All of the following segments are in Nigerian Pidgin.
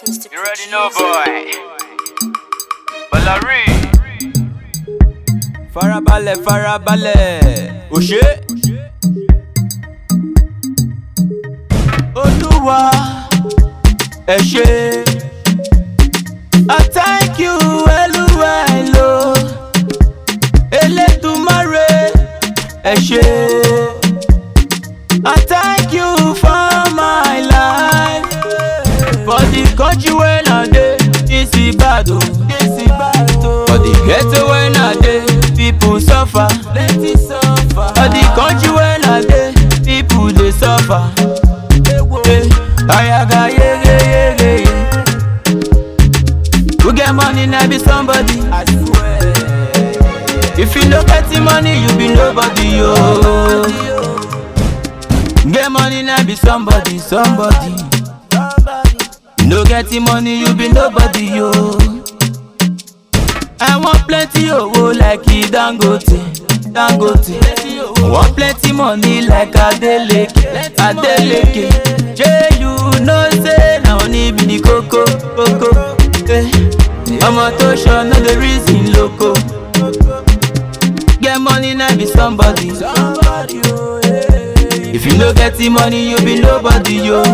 Mr. You already know, boy. Balari. farabalẹ̀ farabalẹ̀ òṣè. olúwa ẹ ṣé. I thank you olúwa èlò elédùmarè ẹ ṣé. I thank you for my life for the country wey I dey this Ibadan this Ibadan for the ghetto wey I dey people suffer plenty suffer for the country wey I dey people dey suffer Eh, ayaga yege yege ye who get money na be somebody I swear if you no get the money you be nobody yo. Get money now be somebody, somebody. You no get the money, you be nobody, yo. I want plenty owo like e Dangote, Dangote. Want plenty money like Adeleke, Adeleke. Jay, you know say na money be the koko, koko. Eh. Ọmọ tó ṣọ no dey reason loco. Get money now be somebody. somebody oh, yeah. If you no get the money, you be nobody, yo.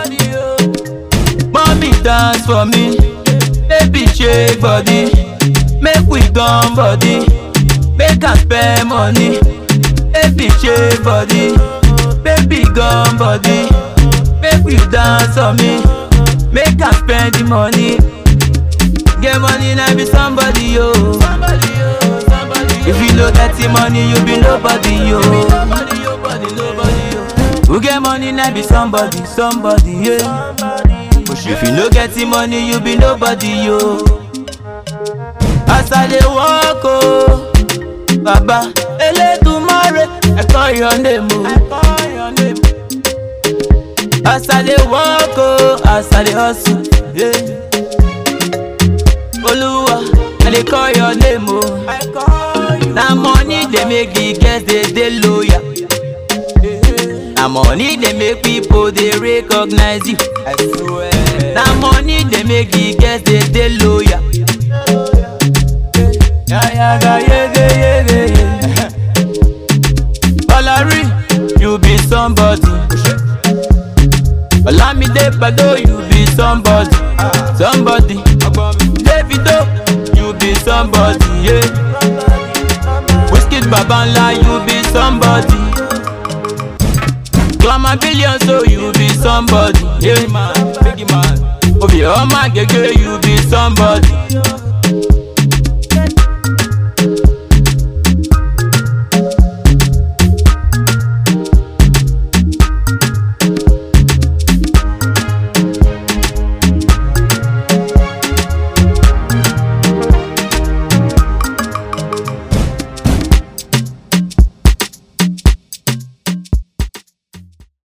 Mommy dance for me, baby shake body, make we gum body, make I spend money, baby shake body, baby gum body, make we dance for me, make I spend the money. Get money now be somebody, yo. If you no get the money, you be nobody, yo. Who get money now be somebody, somebody, yeah. If you no get the money, you be nobody, yo. As I dey walk, oh, Baba, Elédùmarè, I call your name, oh. As I dey walk, oh, as I dey hustle, yeah. Oluwa, I dey call your name, oh. Na money dey make the girls dey dey loyal. Na money dey make people dey recognize you. I swear. Na money dey make the girls dey dey loyal. Yayaga yege yege ye. Balari, you be somebody. Olamide Bado, you be somebody. Somebody. Davido, you be somebody. Yeah. Whiskey Babanla, you be somebody. Glamour billion, so you be somebody. Yeah, man, big man. Obi Oma Gege, you be somebody.